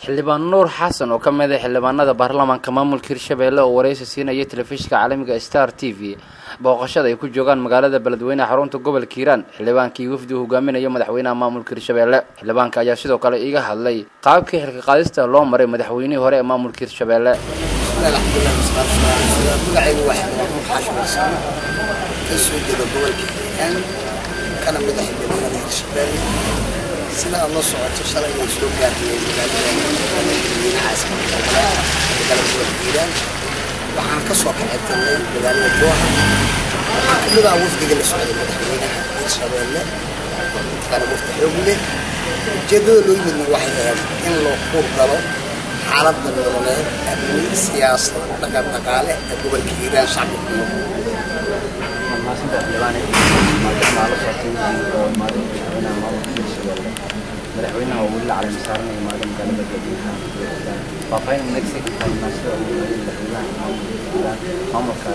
xildhibaan nuur xasan oo ka mid ah xildhibaanada baarlamaanka maamulka hirshabeelle oo waraysi siinaya telefishinka caalamiga star t v booqashada ay ku joogaan magaalada beledweyneha xarunta gobolka hiiraan xildhibaankii wafdi uu hogaaminayo madaxweynaha maamulka hirshabeelle xildhibaanka ayaa sidoo kale iga hadlay qaabkii xilka qaadista loo maray madaxweynihii hore ee maamulka hirshabeelle magacaygu waa xildhibaan nuur xaashmarsan ka soo jeeda gobolka hiiraan kana mid ah xildhibaanada hirshabeelle sida aad la socoto shalay ayaan soo gaarnay magaalada madaxweyne caasimada magaalada gobolka hiiraan waxaan ka soo kaxeetanay magaalada dooha waxaan ka mid ah wafdiga la socday madaxweynaha hirshabeelle kana wafdi xoog leh ujeedada loo yimidna waxay ahayd in loo kuur galo xaaladda nololeed amni siyaasad dhaqan dhaqaale ee gobolka hiiraan shacbi ku nool madaxweynaha oo weli la calaami saaranaya maalin magaalada beledweynaha faahfaahin nagsi munaasabada uu weli madaxweynaha maamulka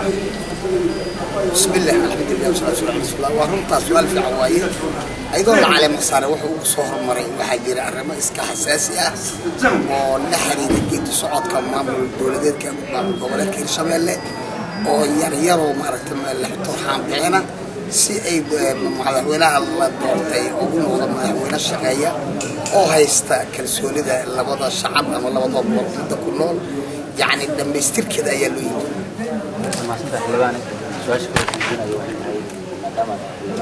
بسم الله الحمد لله والصلاة والسلام على رسول الله وهرنتا سؤال في عوايه أيضا العالم صار وحو صهر مري وحاجر الرما إسكا حساسي أه ونحري دقيت صعود كمام الدولدات كمام الدولات كير شمال oo yar yaroo maaragtay turxaan bixina si ay madaxweynaha la doortay ugu noqdo madaxweyne shaqeeya oo haysta kalsoonida labada shacab ama labada boqortooyada ku nool yacni dhammaystirkeeda ayaa loo yimid maasanta xildhibaan su-aasha kale kuujinayo waxay tahay maadaama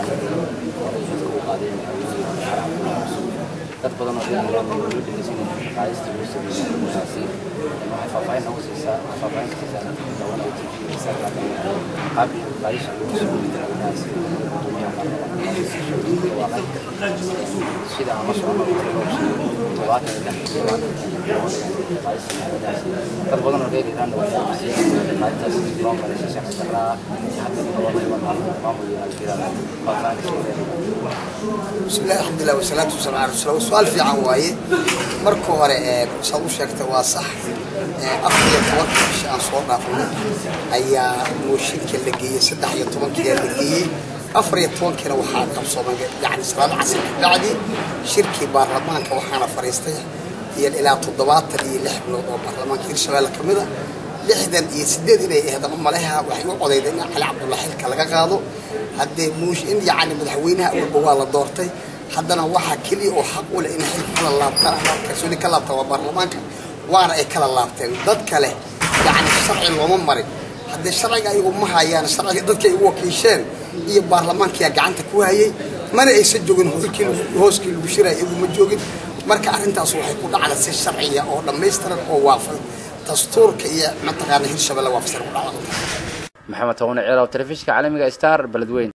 dad badan oo reer iiraan ay weli dhegeysanayaan qaadista lagu sameeyay arrintaasi waxay faahfaahin noogu siisaa faahfaahin ka siisaa dadka dawan oo tv isaga qaabkii qaadisha lagu sameeyay arrintaasi guddoomiyaha baarlamaanka sida aan la socono todobaatan iyo lix qaadista arrintaasi dad badan oo reer iiraan waxay aaminsan qaaditaas loo maray si shakhsi daraa hadda loo reebo maamul iyo alkiraa faahfaahin ka sheegaya بسم الله الحمد لله والصلاة والسلام على رسول الله سؤال في عواية مركو هوري سألو شاكتا واسح أخي يتوقع شان صورنا فينا أيا موشين كي لقية سدح يتوان كي لقية أفر يتوان كي وحاد قبصوما يعني صلاة عسل بعدي شركي بارلمان كوحانا فريستي هي إلى تضباط اللي لحب نوضو بارلمان كي رشبالة كمدة lixdan iyo sideed inay ahayd ama maleha waxay u codayday in cali cabdulla xilka laga qaado haddee muush in yacni madaxweynaha walba waa la doortay haddana waxaa keliya oo xaq u leh in xilka kala laabtaan ama kalsooni ka laabtaan waa baarlamaanka waana ay kala laabteen dad kale yacni sharci looma marin haddee sharciga ayagu ma hayaan sharciga dadkay u wakiisheen iyo baarlamaankiyaa gacanta ku hayay mana aysan joogin hoolkii hooskii lagu shiraya iyagu ma joogin marka arrintaas waxay ku dhacda si sharciya oo dhammaystiran oo waafaq dastuurka iyo mataqaana hirshabelle waa fasir ku dhacda maxamed tawne ceelow telefishinka caalamiga star beledweyn